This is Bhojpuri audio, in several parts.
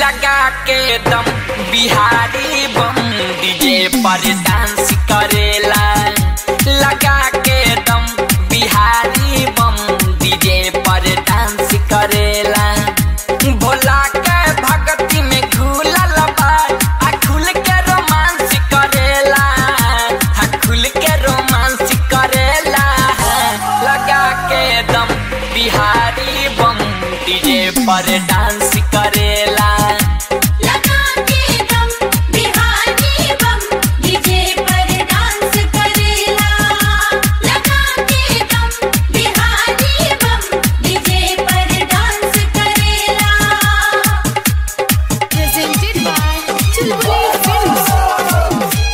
लगा के दम बिहारी बम डीजे पर डांस करेला लगा के दम बिहारी बम डीजे पर डांस करेला भोला के भक्ति में खुलल बा आ खुल के रोमांस करेला आ खुल के रोमांस करेला लगा के दम बिहारी बम डीजे पर डांस करेला लगा के दम बिहारी बम डीजे पर डांस करेला लगा के दम बिहारी बम डीजे पर डांस करेला प्रेजेंटेड बाय चुलबुली फिल्म्स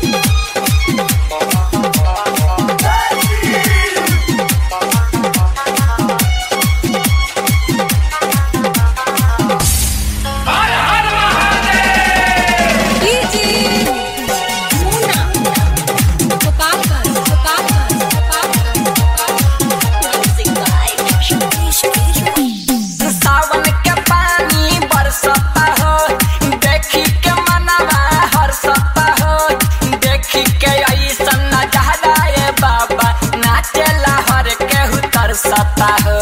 सावन के पानी बरसता हो देखी के मनवा हरसता हो देखी के ऐसा नजारा ये बाबा नाचेला हर केहू तरसता हो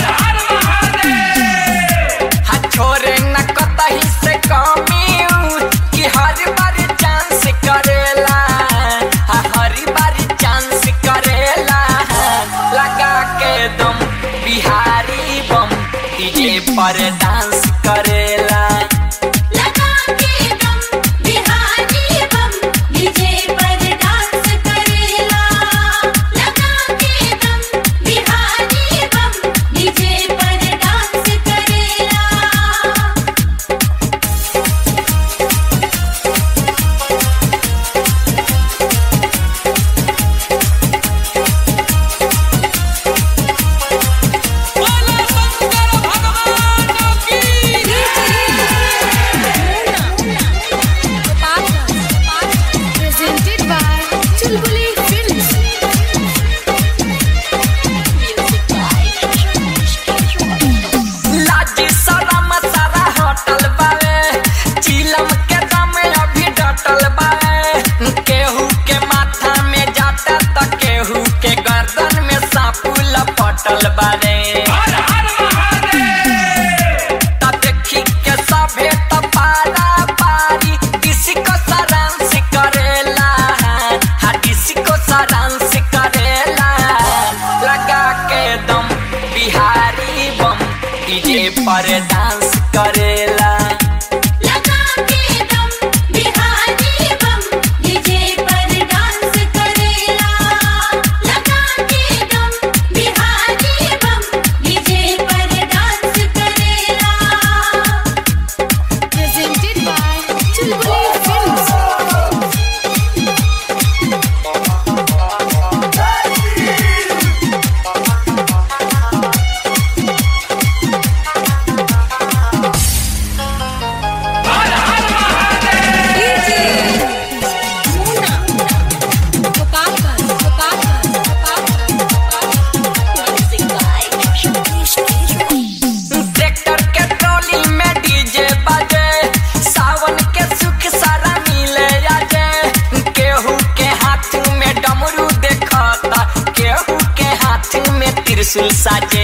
हा छोरे न कतही से कमी कि हर बार चांस करेला हा हर बार चांस करेला लगा के दम बिहारी बम डीजे पर डांस करेला लगा के दम बिहारी बम डीजे पर डांस करेला लगा के दम बिहारी बम डीजे पर डांस करेला Presented by Chulbuli Films. Music by लाजी शरम सारा होटल बावे चिलम के दम अभी डटल बावे केहू के माथा में जाता त केहू के गर्दन में सांपू लपटल बारे त देखी के सभे त पारा पारी डिस्को सारांश करेला हा डिस्को सारांश करेला लगा के दम बिहारी बम डीजे पर डांस करेला लगा के दम बिहारी बम डीजे पर डांस करेला लगा के दम बिहारी बम डीजे पर डांस करेला presented by Chulbuli films tractor के ट्रॉली में डीजे बजे सावन के सुख सारा मिले आजे केहू के हाथ में डमरू देखता केहू के हाथ में त्रिशूल साजे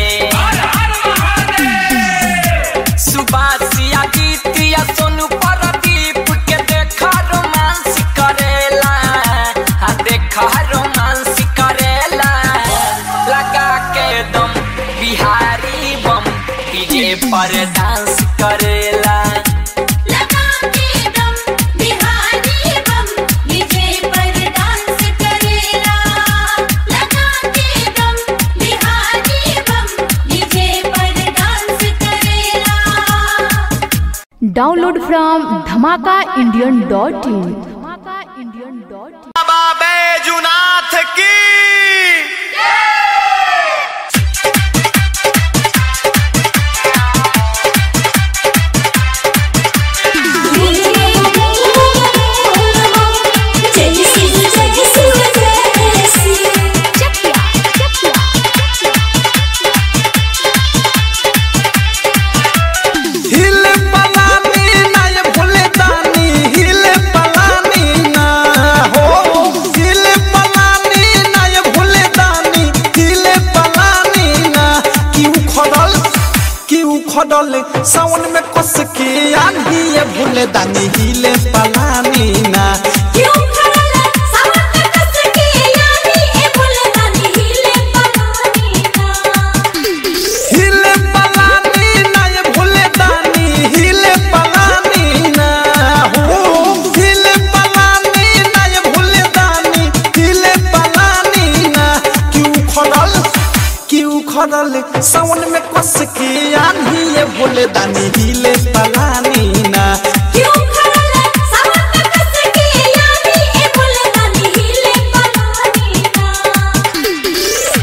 सुबासिया गीतिया सोनू परदीप के देखा रोमांस करेला हा देखा रोमांस करेला लगा के दम बिहारी बम डीजे पर डांस करेला लगा के दम बिहारी बम डीजे पर डांस करेला लगा के दम बिहारी बम डीजे पर डांस करेला Download from dhamakaindian.in. Dhamakaindian.in. बाबा बैजुनाथ की हिल पलानी उखड़ल कि उखड़ल सावन में कस के आंधी ये भूले दानी हिले पलानी ना क्यों खड़ला सावन में कस के यानी ए भुलदानी हिले पलानी ना हिले पलानी ना ये भूले दानी हिले पलानी ना हो हिले पलानी ना ये भूले दानी हिले पलानी ना कि उखड़ल कि उखड़ल सावन में कस के आंधी ये भूले दानी हिले पलानी ना क्यों खड़ला सावन में कस के यानी ए भुलदानी हिले पलानी ना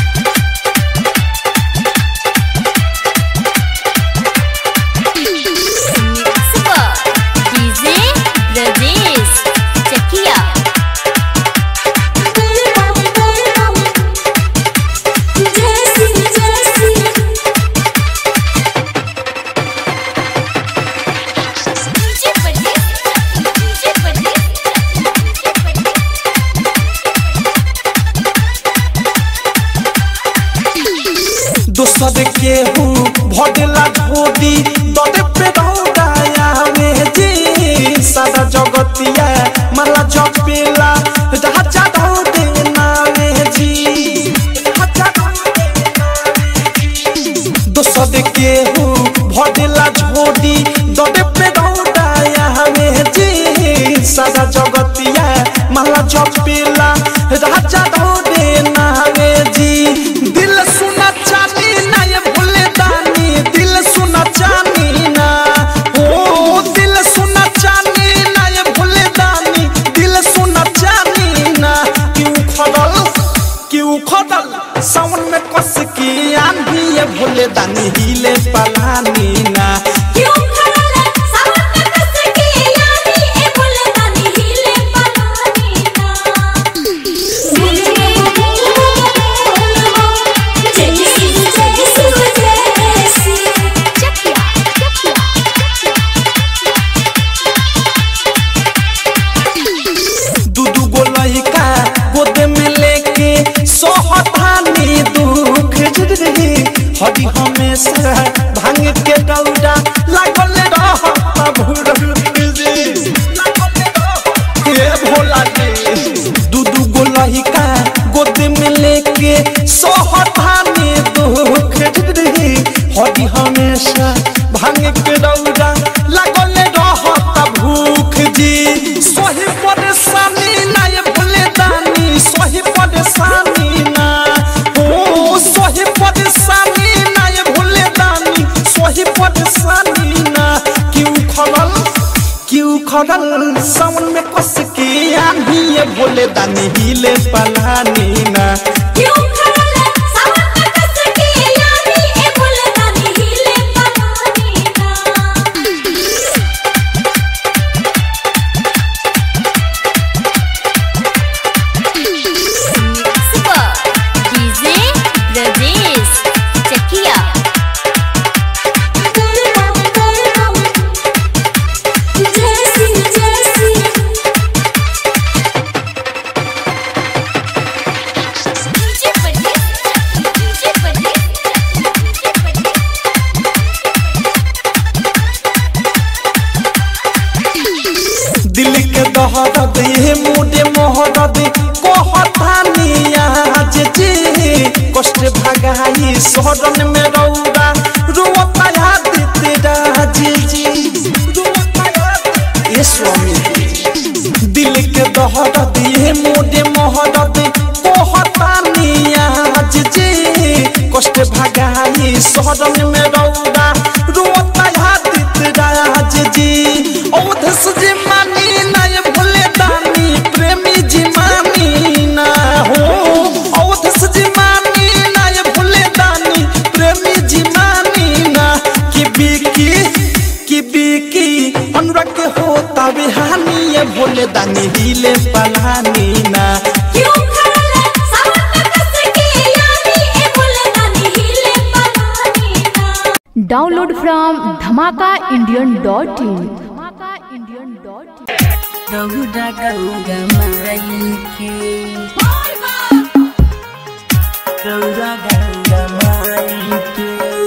डीजे ब्रजेश चकिया जैसी जैसी डीजे ब्रजेश डीजे ब्रजेश दोसर के हूँ भडला धोदी ददे पे दौड़ाया में जी सारा जगतिया माला जपेला राजा दौड़े नावे जी राजा दौड़े नावे जी। दोसर के हूँ भडला झोदी ददे पे दौड़ाया में जी सारा जगतिया माला जपेला राजा दौड़े नावे जी दिल सुना चानी ना ये भूले दानी दिल सुना चानी ना ओ दिल सुना चानी ना ये भूले दानी दिल सुना चानी ना क्यों खड़ल क्यों खड़ल सावन में कस की आंधी ये भूले दानी हिले पलानी ना क्यों खड़ला सावन में कस के यानी ए भुलदानी हिले पलानी ना जैसी जैसी जैसी चकिया चकिया दू दू गो लइका गोद में लेके सोहतानी दुख रे हरी हमेशा भांग के दौड़ा लागल रहत भुरल रे हे भोला रे दू दू गो लइका गोद में लेके सोहतानी दुख रे हरी हमेशा भांग के दौड़ा लागल रहत भूख जी सोही परेशानी ना ये भूले दानी सोही परेशानी ना ओ सोही परेशानी ना ये भूले दानी सोही परेशानी ना क्यों खड़ल क्यों खड़ल सावन में कस के आंधी ये भोले दानी हिले पलानी ना क्यों खड़ला सावन में कस के यानी ए भुलदानी हिले पलानी ना डीजे ब्रजेश चकिया जैसी जैसी डीजे ब्रजेश डीजे ब्रजेश दिल के दहरद ये मुडे मोहरद कहतानी आज जे कष्ट भगाई शरण में रौरा रोता याद तेरा जी जी रोता याद ये स्वामी दिल के दहरद ये मुडे मोहरद कहतानी आज जे कष्ट भगाई शरण में रौरा रोता याद तेरा जी जी औधस जी मानी ना ये भूले दानी प्रेमी जी मानी ना हो औधस जी मानी ना ये भूले दानी प्रेमी जी मानी ना कि बिकी कि बिकी अनुराग के होता बिहानी ये भोले दानी हिले पलानी ना क्यों खड़ला सावन में कस के यानी ए भुलदानी हिले पलानी ना download from Dhamaka Indian dot in Dhamaka Indian dot in Gaura Gaura माई के गौरा गौरा माई के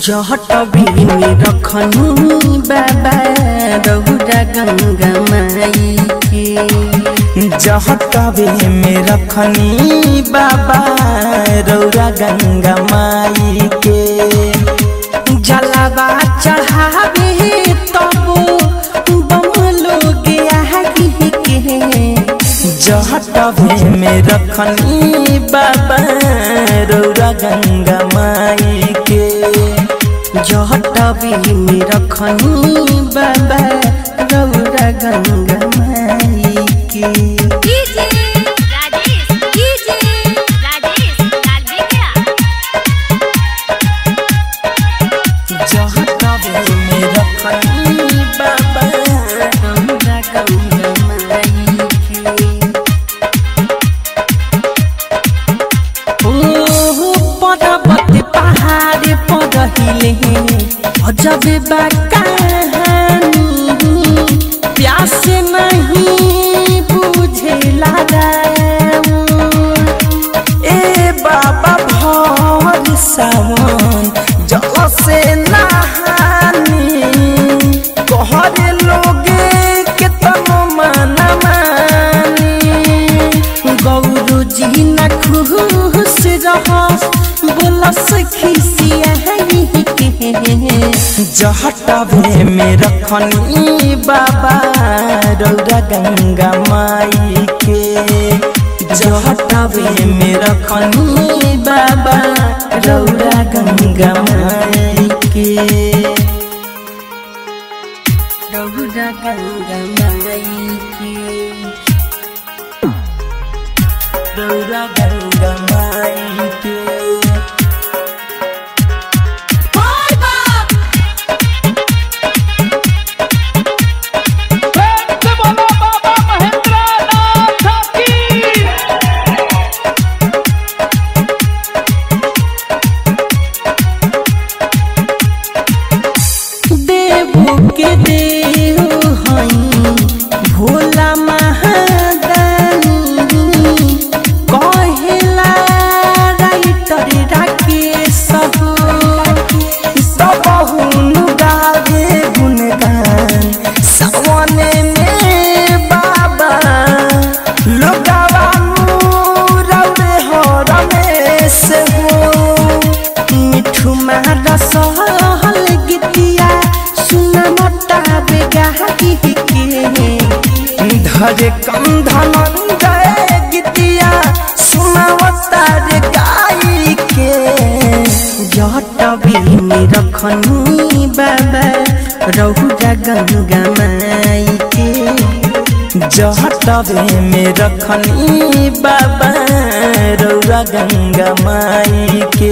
जहटबी में रखनी बाबा रहुरा गंगा माई के जहटबे में रखनी बाबा रौरा गंगा माई के जलावा चढ़ावे तब बमलो गया के जहटबे में रखनी बाबा रौरा गंगा माई के जहटबी में रखनी बाबा रौरा गंगा माई के डीजे राजेश डीजे राजेश लालबेगिया जहटबे में रखनी बाबा रौरा गंगा माई के ओ पर्वत पहाड़ पर हिले अजब बा कहानी प्यास नहीं बुझेला ए बाबा भर सावन जल से नहानी कहरे लोगे के तम माना मानी गौरू जी न खुश रह बोलस खिसिया के जहटबे में रखनी बाबा रौरा गंगा माई के जहटबे में रखनी बाबा रौरा गंगा माई के रौरा गंगा माई के रौरा गंगा माई के देवो के देव हई भोला महादानी कहेला राइटर राकेश हो सबहुन गावे गुणगान सवने में बाबा लोगावा रौरे हो रमेश हो मिठू मारा सहल गीतिया सुन मोटा बेगा के धरे कंधन गए गीतिया सुनावता रे गाई के जटबी में रखनी बाबा रहुरा गंगा माई के जहटबे में रखनी बाबा रौरा गंगा माई के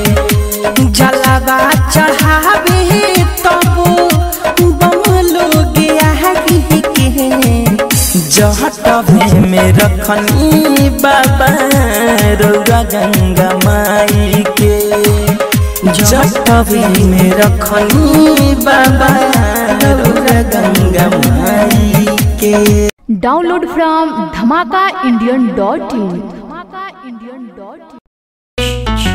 जलावा चढ़ावे तब बमलो गया के जहटबे में रखनी बाबा रौरा गंगा माई के जहटबे में रखनी बाबा रौरा गंगा माई के download from Dhamaka Indian dot in Dhamaka Indian dot इन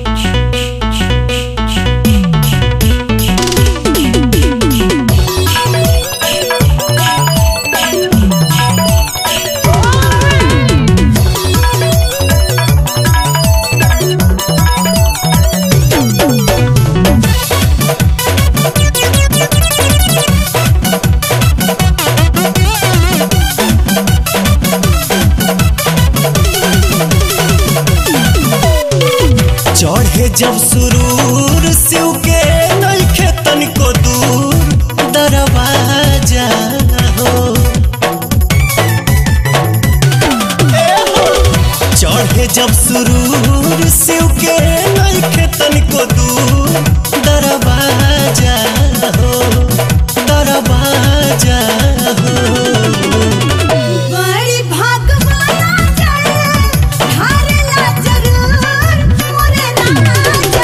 चढ़े जब सुरूर शिव के नइखे तनिको दूर दरवाजा हो ए हो। चढ़े जब सुरूर शिव के नइखे तनिको दूर दरवाजा हो दरवाजा हो बड़ी भागवाना चढ़े हारेला जरूर मोरे राजा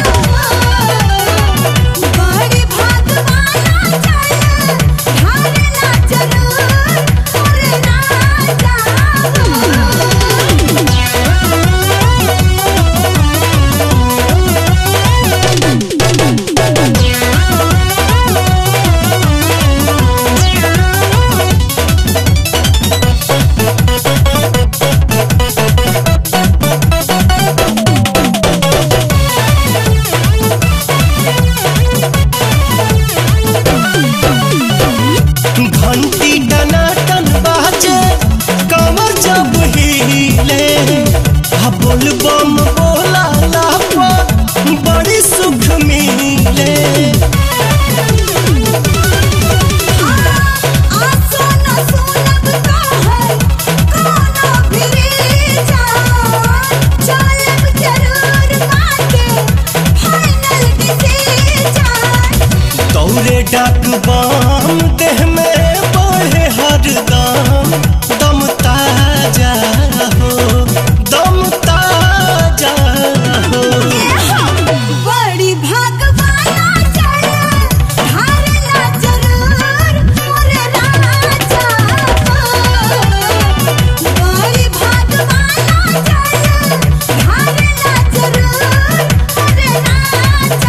बड़ी भागवाना चढ़े हारेला जरूर मोरे राजा आ बोल बम बोला लापा बड़ी सुख मिले दौरे डाक बाम देह में बढ़े हरदम दम ताजा हो दम ताजा हो बड़ी भागवाना चढ़ हारला जरूर मोरे राजा बड़ी भागवाना चढ़ हारला जरूर मोरे राजा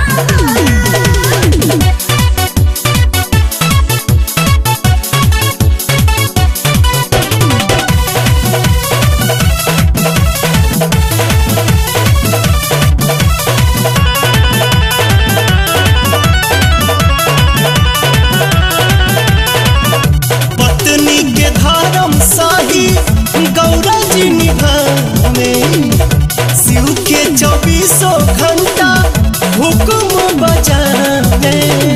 पत्नी के धर्म साही गौरा जी निभावे शिव के चौबीसों घंटा हुक्म बजावे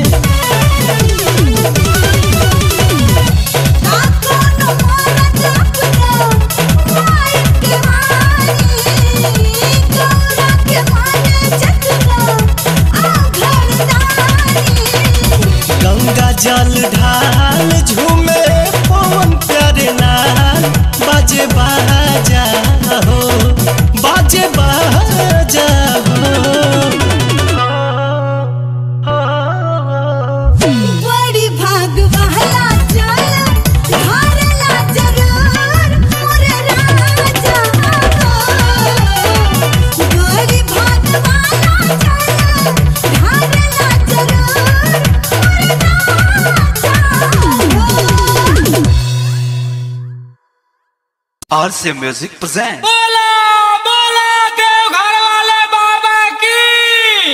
कोनो मरद अपना माई के मानी गौरा के माने जतना आ घरदानी गंगा जल ढाल झूमे पवन प्यारे लाल बाजे बाजा हो बाजे बाजा हो बड़ी भाग वाला चल हारला जरूर मोरे राजा बड़ी भाग वाला चल हारला जरूर मोरे राजा आर से म्यूजिक प्रेजेंट बोला बोला के घर वाले बाबा की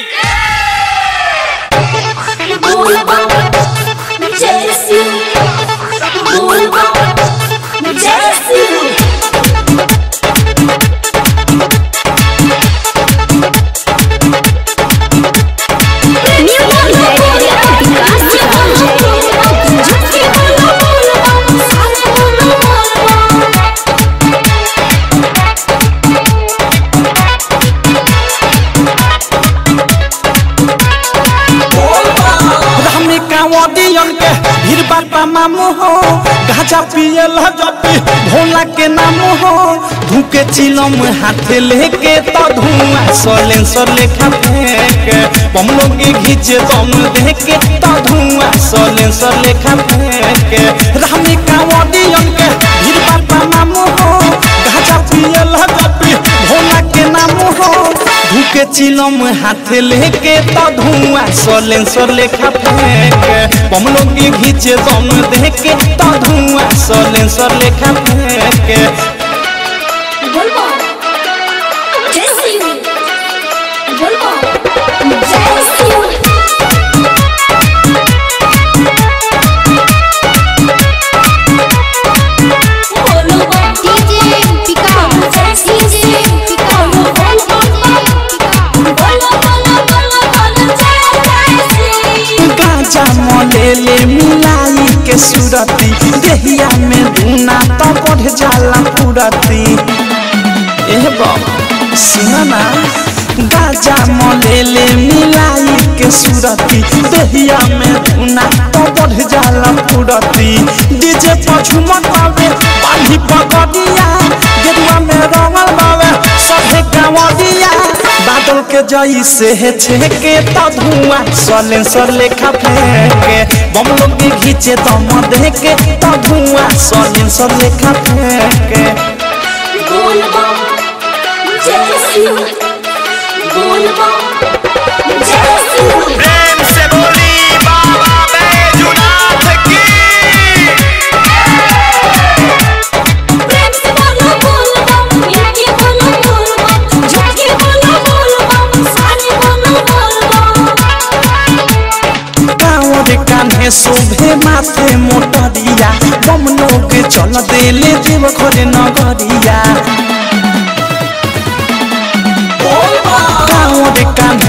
हमने कांवदियन के भीड़ बापा मामू हो गाजा पिए लजपी भोला के नाम हो धूके चिलम हाथे लेके तो धुआं सोलेन सोर लेखा फेंक बम लोग घीचे दम देके तो धुआं सोलेन सोर लेखा फेंक रामी कांवदियन के भीड़ बापा मामू हो गाजा पिए लजपी भोला के नाम हो धूके चिलम हाथे लेके तो धुआं सोलेन सोर लेखा फेंक बम लोग घीचे दम देके तो धुआं सोलेन सोर लेखा फेंक गाजा मलेले मिलाई के सुरती देहिया में धुना तो बढ़ जाला पुरती एह बाबा सुना ना गाजा मलेले मिलाई के सुरती देहिया में धुना तो बढ़ जाला पुरती डीजे पर झुमक बावे पानी पकड़िया गेरुआ में रंगल बावे सभे गावडिया बादल के जई से है छेके तो धुआं सलेन सर लेखा फेंके बम लोग के घीचे दम देके तो धुआं सलेन सर लेखा फेंके प्रेम से बोली बाबा बैजुनाथ की कांवर कान्हे शोभे माथे मोटरिया बम लोग चल देले देव घरे नगरिया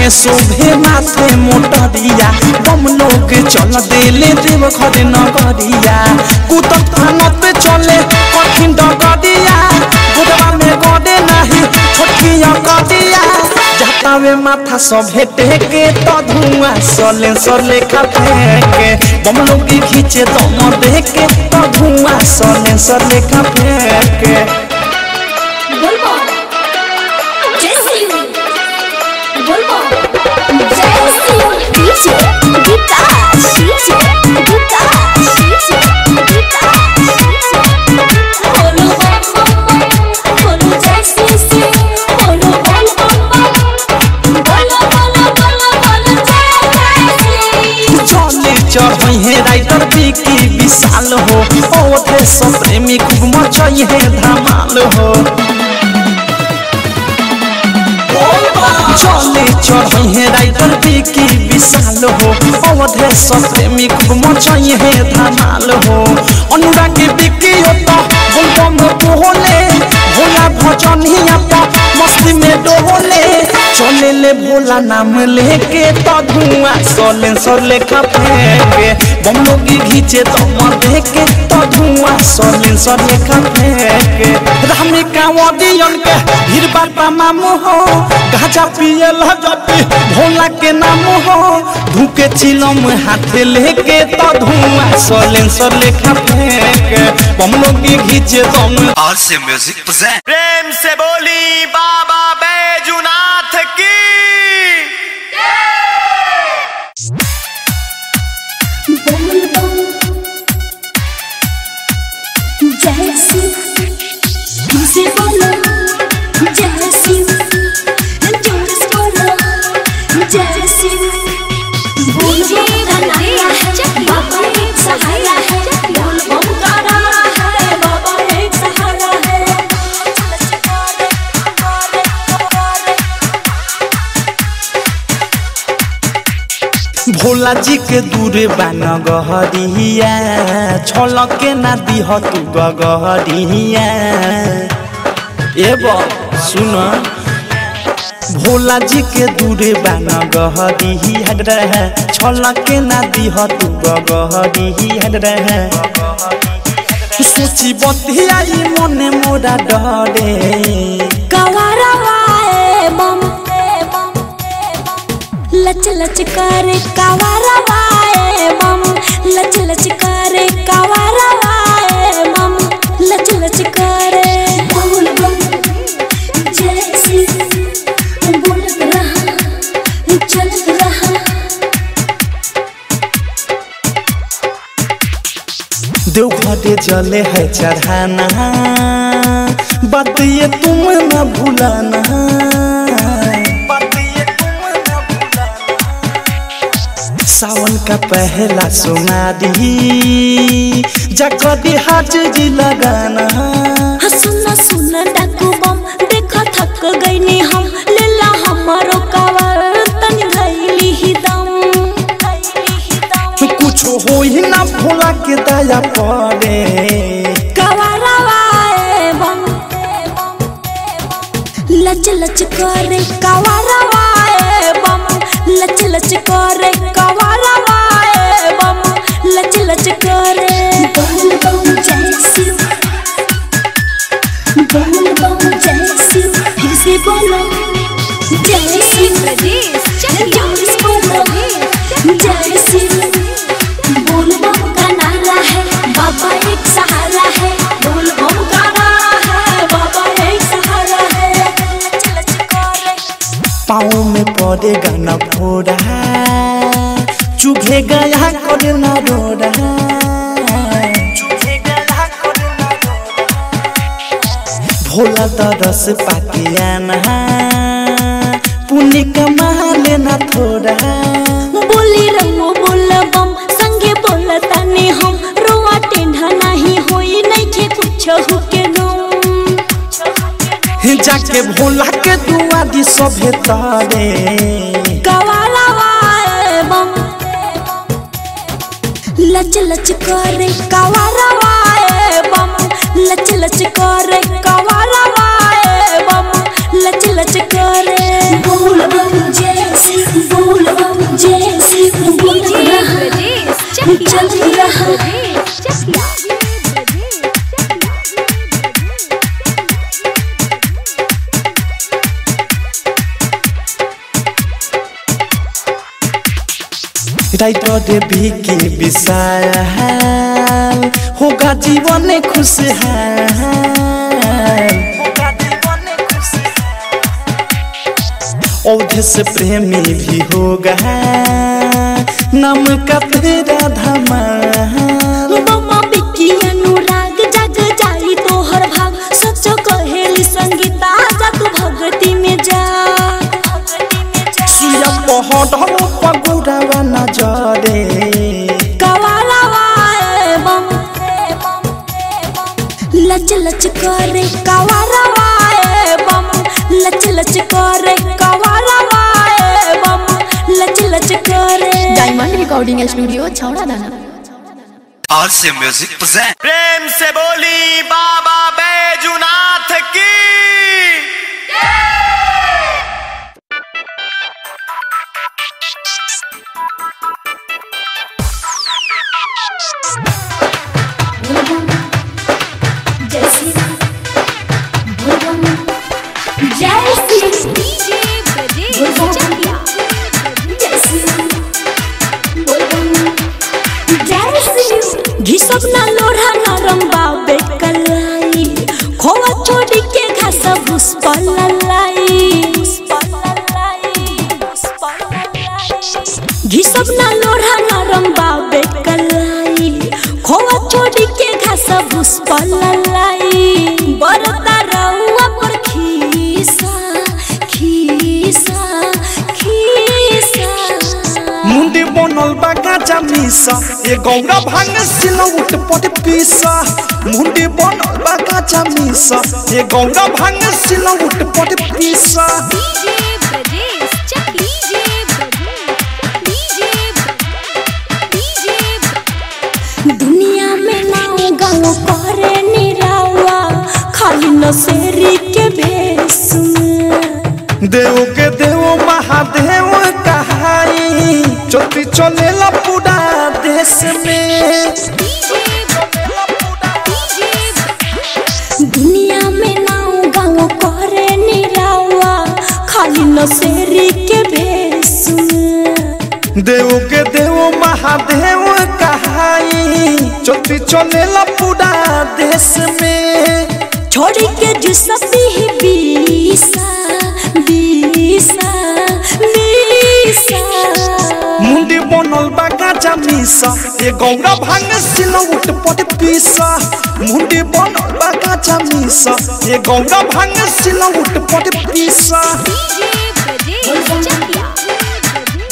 में शोभे माथे मोटरिया बम लोग चल देले देव घर नगरिया कुतब थाना पे चले कठिन डगरिया गुदवा में गड़े नहीं छोटकिया कदिया जातावे माथा सभे टेके तो धुआं सले सले खा फेंके बम लोग खींचे दम देके तो धुआं सले सले खा फेंके बोलबो जय सिंह बोलबो जय सिंह DJ Vikas DJ Vikas DJ Vikas बोलो बम बोलो जय सिंह बोलो बम बम बोलो बोलो बोलो बोलो जय जय सिंह चले चढ़ई है राइटर विकी विशाल हो ओठे सब प्रेमी खूब मचई है धमाल हो चले चढ़ई है राइटर विकी विशाल हो ओठे सब प्रेमी खूब मचई है धमाल हो अनुराग विकी हो तो बोलबम बोले भोला भजन ही आपा मस्ती में डोले चले ले भोला नाम लेके तो धुआं सोले सोले खा फेंके बम लोगी घीचे तो मर देके तो धुआं सोले सोले खा फेंके रामी कांवदियन के भीड़ बापा मामू हो गाजा पिए लजपी भोला के नाम हो धुके चिलम हाथे लेके तो धुआं सोले सोले खा फेंके बम लोगी घीचे तो और से म्यूजिक present प्रेम से बोली बाबा बैजुनाथ की बोल बम जय सिंह तुझसे बोलो जय सिंह जोर से बोलो जय सिंह बोल बम का नारा है बाबा एक सहारा है बोल बम का नारा है बाबा एक सहारा है भोला जी के दूरे बान गहरिया छलक के ना दिह तू गहरिया ए बा सुन भोला जी के दूरे बान गहरिया रहे छलक के ना दिह तू गहरिया रहे सोची बतिया ई मने मोरा डरे कवरवाए बम लच लच करे कवरवाए बम लच लच करे कवरवाए बम लच लच करे बोल बम जय सिंह बोलत रहा चलत रहा देवघरे जले है चढ़ाना बात ये तुम न भूलाना बात ये तुम न भूलाना। सावन का पहला सोनारी जगदी हाजरी लगाना हाँ, सुन सुन डाकू बम देखा थक गईनी हम लेला हमारो कवर तनी धैली ही दम कुछ हो ही ना भोला के दया पड़े कवरवाए बम लच लच करे कवरवाए बम लच लच करे कवरवाए बम लच लच करे बोल बम जय शिव बोल बम जय शिव फिर से बोलो जय शिव जोर से बोलो जय शिव बोल बम का नारा है बाबा एक सहारा है बोल बम का नारा है बाबा एक सहारा है लच लच करे पाँव में पड़ेगा न फोड़ा चुभे गया कर न रोड़ा भोला तरस पाके आना पुण्य कमा लेना थोड़ा बोली रंगो बोल बम संगे बोल ताने हम रोआ टेढ़ा नहीं होई नहीं के कुछ हुके गम जाके भोला के दुआ दी सभे तारे कवालावाए बम लच लच करे कवालावाए बम लच लच करे कवालावाए बम लच लच करे बोल बम जय श्री राइटर के विशाल होगा जीवन खुशहाल औधे से प्रेमी भी होगा नाम का तेरा धमाल बम्मा बिक्की अनुराग जग जाई तोहर भाग सच कहेली संगीता जा तू भगती में जा सिया पहड़ पगुड़ावा नजरे कवालावा ए बम लच लच करे कवालावा ए बम लच लच करे कवालावा ए बम लच लच करे डायमंड रिकॉर्डिंग स्टूडियो छौड़ा दाना और से म्यूजिक प्रेजेंट प्रेम से बोली बाबा बैजुनाथ की जय श्री राम जय श्री डीजे ब्रजेश चकिया जय श्री राम जय श्री घिसब ना लोढ़ा नरम बाबे कलाई खोवा छोड़ी के घास भूस पलाई घिसब ना लोढ़ा नरम बाबे कलाई खोवा छोड़ी के घास भूस पलाई बरता रउआ पर खीसा खीसा खीसा मुंडी बनल बा गाजा मिसा ए गौरा भांग सिलौट पर पीसा मुंडी बनल बा गाजा मिसा ए गौरा भांग सिलौट पर पीसा DJ Brajesh Chakiya DJ Brajesh DJ दुनिया में नाव गाँव करे निरावा खाली नशेरी के भेष में देव के देव महादेव कहाई चोटी चलेला पूरा देश में दुनिया में नाव गाँव करे निरावा खाली नशेरी के भेष में देव के देव महादेव कहाई चोटी चलेला पूरा देश में छोड़ी के जुसती ही बीसा बीसा बीसा मुंडी बनल बा गाजा मिसा ए गौरा भांग सिलौट पर पीसा मुंडी बनल बा गाजा मिसा ए गौरा भांग सिलौट पर पीसा डीजे ब्रजेश चकिया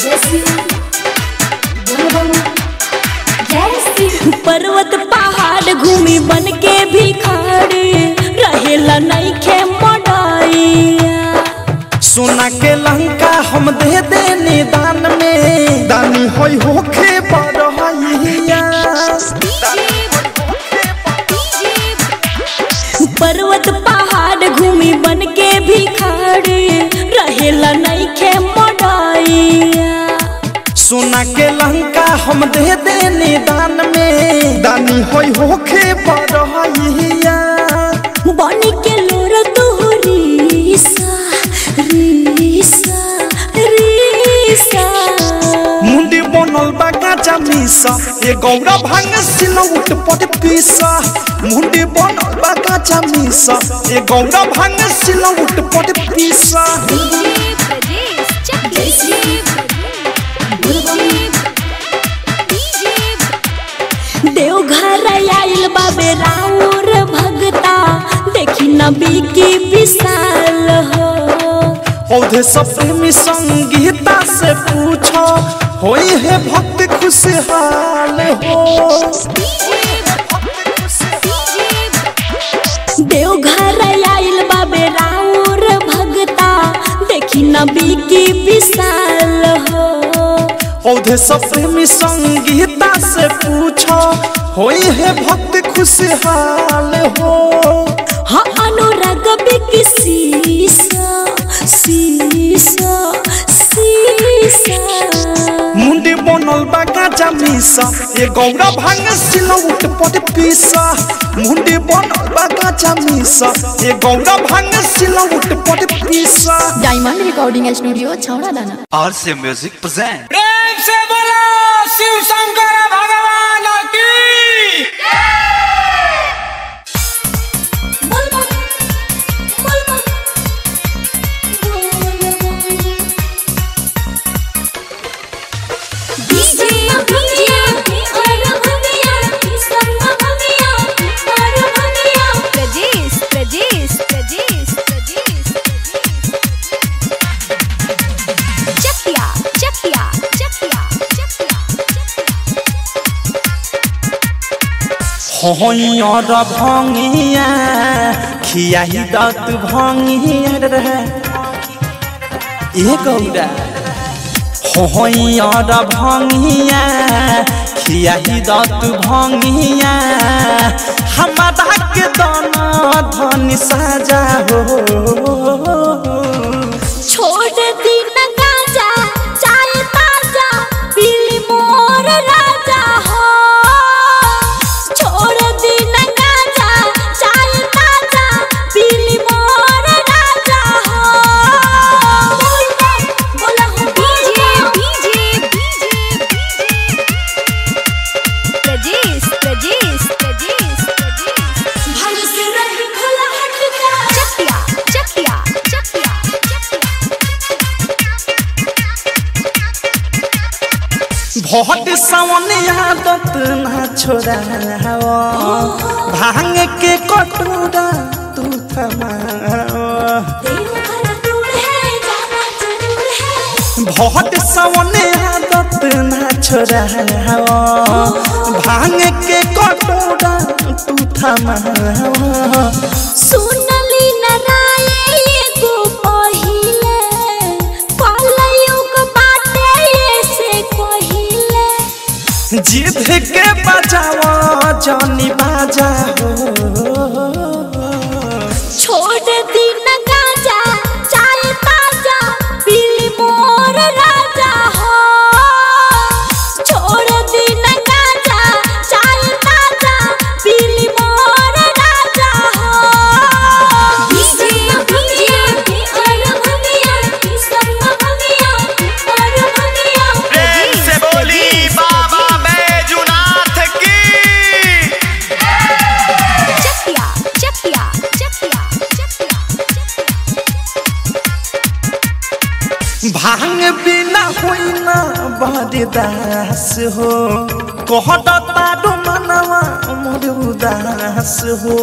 पर्वत पहाड़ घूमी बन के भिखारी रहेला नहीं खे मडाइया सोना के लंका हम दे देनी दान में दानी होई होखे बरहइया पर्वत पहाड़ घूमी बन के भिखारी रहेला नहीं खे मडाइया सोना के लंका हम दे देनी दान में दानी होई होखे बरहइया बन के लोर तुहरीसा रीसा रीसा मुंडी बनल बा गाजा मिसा ए गौरा भांग सिलौट पर पीसा मुंडी बनल बा गाजा मिसा ए गौरा भांग सिलौट पर पीसा डीजे ब्रजेश चकिया देवघर आइल बाबे राउर भगता देखी नबी की विशाल हो औधे सब प्रेमी संगीता से पूछो होई है भक्त खुशहाल हो देवघर आइल बाबे राउर भगता देखी नबी की विशाल हो औधे सब प्रेमी संगीता से पूछो होई है भक्त खुशहाल हो हाँ अनुराग बिकी सीसा सीसा सीसा मुंडी बनल बा गाजा मिसा ए गौरा भांग सिलौट पर पीसा मुंडी बनल बा गाजा मिसा ए गौरा भांग सिलौट पर पीसा डायमंड रिकॉर्डिंग स्टूडियो छौड़ा दाना और से म्यूजिक प्रेजेंट प्रेम से बोलो शिव शंकर भगवान की डीजे डीजे और भंगिया संग भंगिया और भंगिया प्रजेश प्रजेश प्रजेश प्रजेश चकिया चकिया चकिया चकिया हइयर भंगिया खियाही दत भंगिया रे ए गौरा हइयर भंगिया खियाही दत भंगिया हमारा के दाना धन साजा हो छोड़ दी न गाजा चाय ताजा पीली मोर राजा हो छोड़ दी न गाजा चाय ताजा पीली मोर राजा हो बोला हो डीजे डीजे प्रजेश प्रजेश प्रजेश प्रजेश भल से रही भला हट जा चकिया चकिया चकिया भट सावन आदत ना छोड़ाओ भांग के कटोरा तू थमाओ देव घर दूर है जाना जरूर है भट सावन आदत ना छोड़ाओ भांग के कटोरा तू थमाओ सुनली नारायण एगो पहिले कलयुग बाटे से कहिले जिद के बजाओ जानी बाजा हो छोड़ दी न गाजा चाय ताजा पीली मोर राजा हो छोड़ दी न गाजा चाय ताजा पीली मोर राजा हो डीजे डीजे और भंगिया संग भंगिया और भंगिया प्रेम से बोली बाबा बैजुनाथ की चकिया चकिया चकिया चकिया भांग बिना होई ना बरदास हो कहत तारो मनवा मोर उदास हो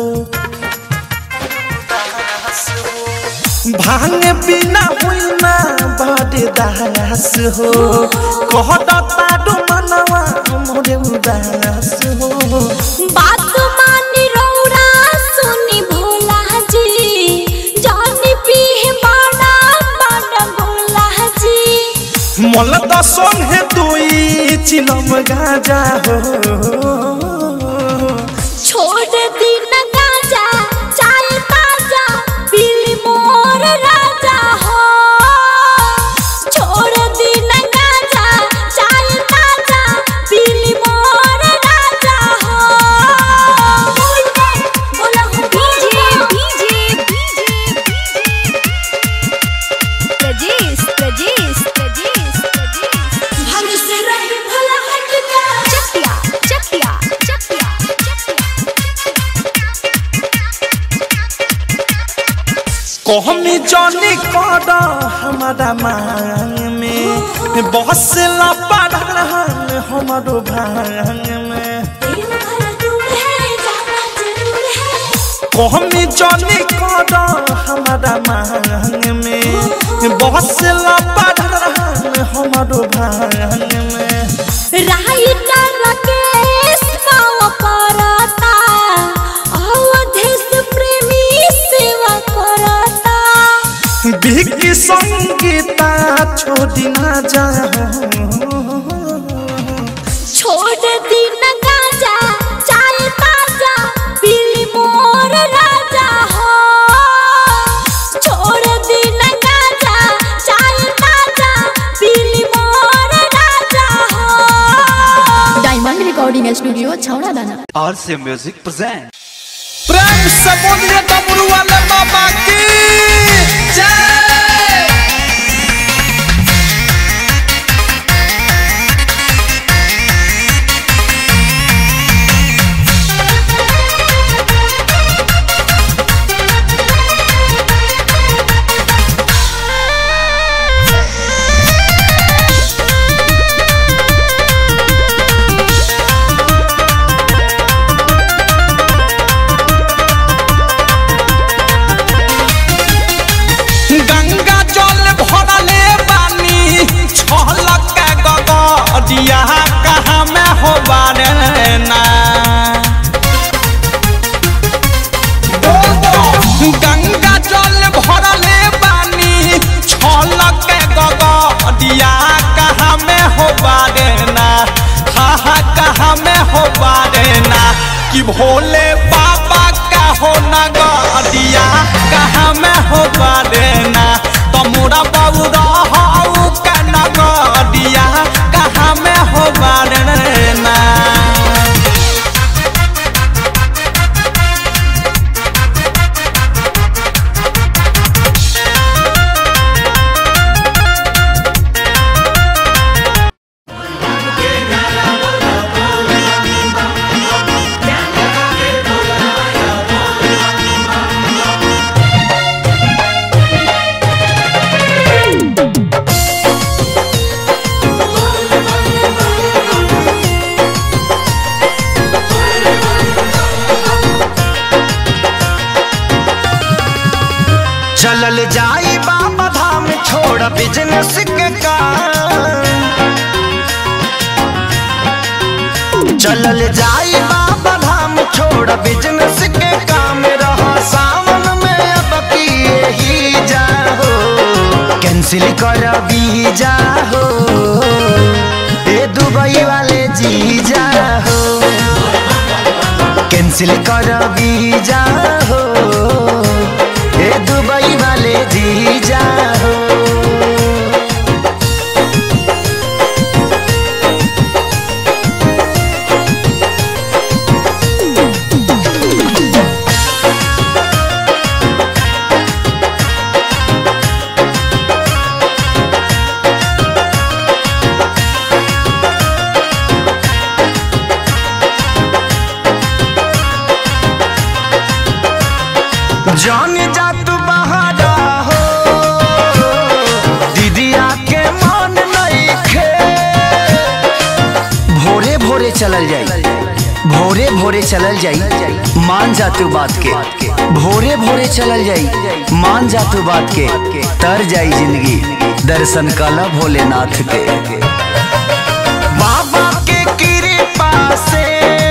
भांग बिना होई ना बरदास हो कहत तारो मनवा मोर उदास हो बात मानी रौरा सुनी भोला जी जानी पीह बाड़ा बाड़ा भोला जी मल दसन है दुई चिलम गाजा हो छोड़ दी न गाजा चाय ताजा पीली मोर राजा हो छोड़ दी न गाजा चाय ताजा पीली मोर राजा हो बोला हो डीजे डीजे प्रजेश प्रजेश प्रजेश प्रजेश भग से रही भला हट जा चकिया चकिया चकिया कहमी जानी कर हमारा मांग में बसला पढ़ान हमारो भांग में देव घर दूर है जाना जरूर है कहमी जानी कर हमारा मांग में बसला पढ़ान हमारो भांग में राइटर राकेश पाव करता अवधेश प्रेमी सेवा करता बिक संगीता छोड़ी ना जा छोड़ दी न गाजा चाय ताजा पीली मोर राजा हो छोड़ दी न गाजा चाय ताजा पीली मोर राजा हो डायमंड रिकॉर्डिंग स्टूडियो छौड़ा दाना और से म्यूजिक प्रेजेंट प्रेम से बोलिए डमरू वाले बाबा की जय दिया कहाँ में हो बारे ना गंगा जल भरले बानी छलक के गगडिया कहाँ में हो बारे ना हा हा कहाँ में हो बारे ना कि भोले बाबा का हो नगडिया कहाँ में हो बारे ना तमोरा बाबू रहू का नगडिया कहाँ में हो बारे ना चलल जाई बाबा धाम छोड़ बिजनेस के काम चलल जाई बाबा धाम छोड़ बिजनेस के काम रहा सावन में अब किए ही जाहो कैंसिल कर बीजा हो ए दुबई वाले जी जाहो कैंसिल कर बीजा हो ए दुबई वाले जी जाहो जान जा तू बहारा हो दीदिया के मन नहीं खे भोरे भोरे चलल जाई भोरे भोरे चलल जाई मान जा तू बात के भोरे भोरे चलल जाई मान जा तू बात के तर जाई जिंदगी दर्शन कला भोलेनाथ के बाबा के कृपा से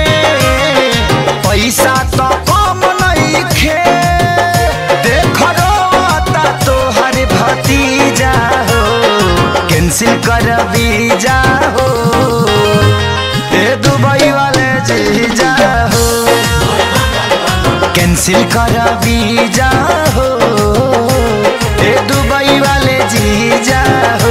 पैसा तो कम नहीं खे देख रोता तो हर भतीजा हो कैंसिल कर बीजा हो ए दुबई वाले जीजा हो कैंसिल कर बीजा हो ए दुबई वाले जीजा हो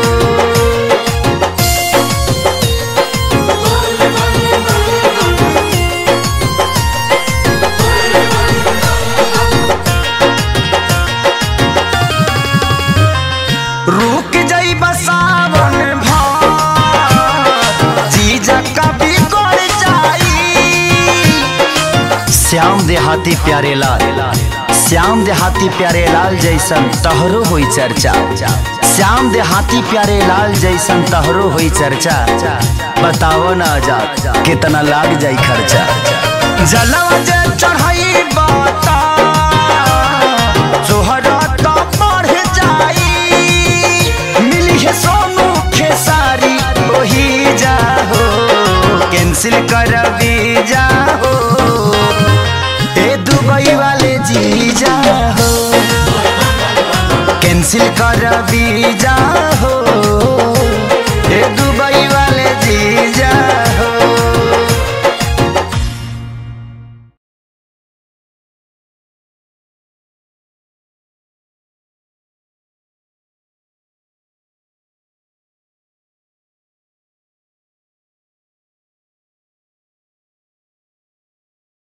रुक जाई बसावन भार जीजा कभी कर जाई श्याम देहाती प्यारे लाल श्याम देहाती प्यारे लाल जैसन तहरो हुई चर्चा श्याम देहाती प्यारे लाल जैसन तहरो हुई चर्चा बताओ ना आजाद कितना लाग जाई खर्चा जलवा जे चढ़ाई बाता जोहरा तो बढ़ जाई मिली है सोनू खेसारी वही जाहो कैंसिल कर जाहो ए दुबई वाले जी जाहो कैंसिल कर जाहो